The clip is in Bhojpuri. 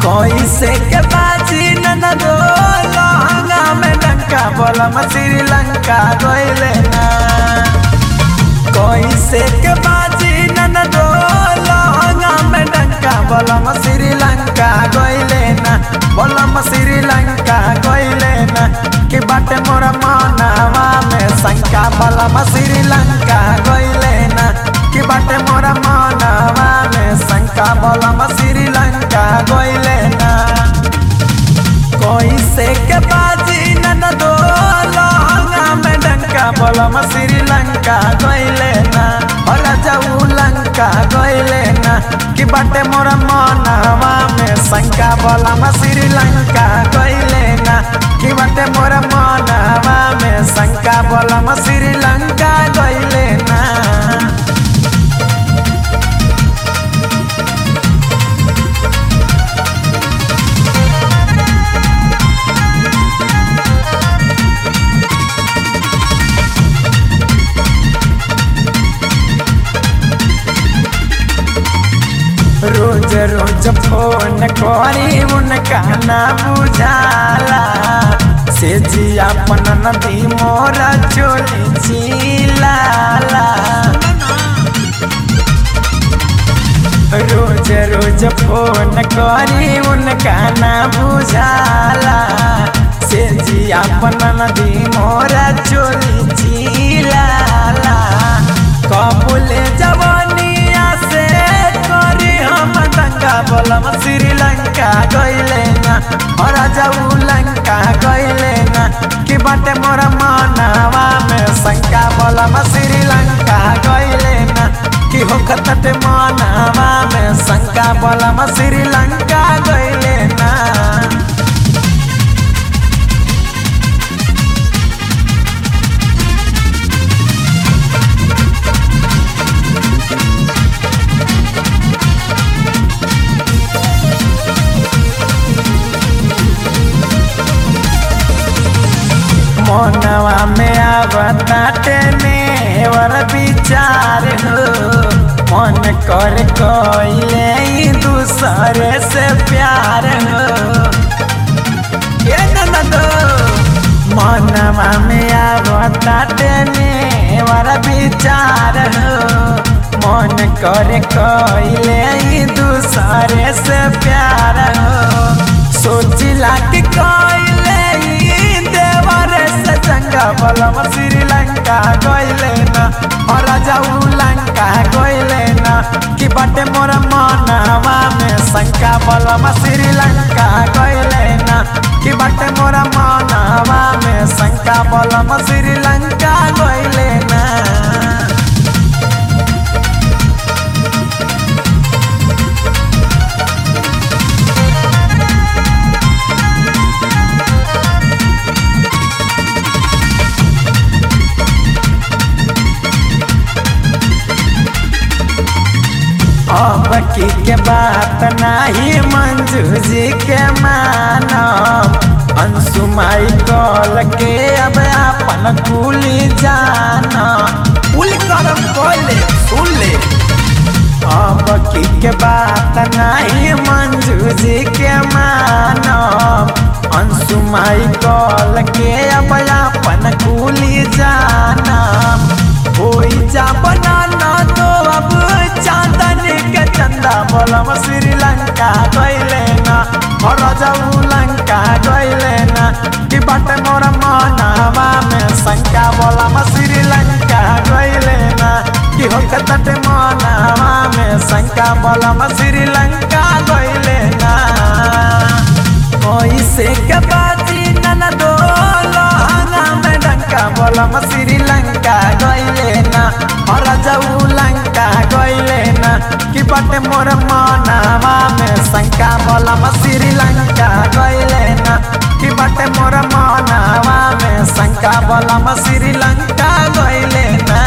कैसे के बाजी ननदो लहंगा में डंका बोलम श्रीलंका गइले ना कैसे के बाजी ननदो लहंगा में डंका बोलम श्रीलंका गइले ना बोलम श्रीलंका गइले ना कि बाटे मोर मनवा में शंका बोलम श्रीलंका गइले ना कि बाटे मोर मनवा में शंका बोलम श्रीलंका गइले ना कैसे के बाजी ननदो लहंगा में डंका बोलम श्रीलंका गइले ना और जाऊ लंका गइले ना कि बाटे मोर मनवा में शंका बोलम श्रीलंका गइले ना कि बाटे मोर मनवा में शंका बोलम श्रीलंका गइले ना रोज रोज फोन करी उनका ना बुझाला से जी अपन नदी मोरा चोली चिलाला रोज रोज फोन करी उनका ना बुझाला से जी अपन नदी मोरा चोली चिलाला कबूले जवानिया से करी हम दंगा बोलम श्रीलंका गइले ना और जाऊ लंका गइले ना कि बाटे मोरा मनवा में शंका बोलम श्रीलंका गइले ना कि हो खतट मनवा में शंका बोलम श्रीलंका गइले ना मनवा में आवताटे नेवर विचार हो मन कर कोइले दूसरे से प्यार हो ये ननदो मनवा में आवताटे नेवर विचार हो मन कर कोइले दूसरे से प्यार हो सोचिला कि कोइले देवर से चंगा बलम श्रीलंका गइले ना और जाऊ लंका गइले ना कि बाटे मोर मनवा में शंका बलम श्रीलंका गइले ना कि बाटे मोर मनवा में शंका बलम श्रीलंका गइले ना अब की के बात नाही मंजू जी के मानम अंशु माई कल के अब अपन कुली जाना कुल करम कोले सुन ले अब की के बात नाही मंजू जी के मानम अंशु माई कल के अब अपन कुली जाना होई जा बनाना तो अब चांदन के चंदा बोलम श्रीलंका गइले ना और जाऊ लंका गइले ना कि बाटे मोर मनवा में शंका बोलम श्रीलंका गइले ना कि हो तट मनवा में शंका बोलम श्रीलंका गइले ना कैसे के बाजी ननदो लहंगा में डंका बोलम श्रीलंका गइले ना और जाऊ लंका गइले ना कि बाटे मोर मनवा में शंका बोलम श्रीलंका गइले ना कि बाटे मोर मनवा में शंका बोलम श्रीलंका गइले ना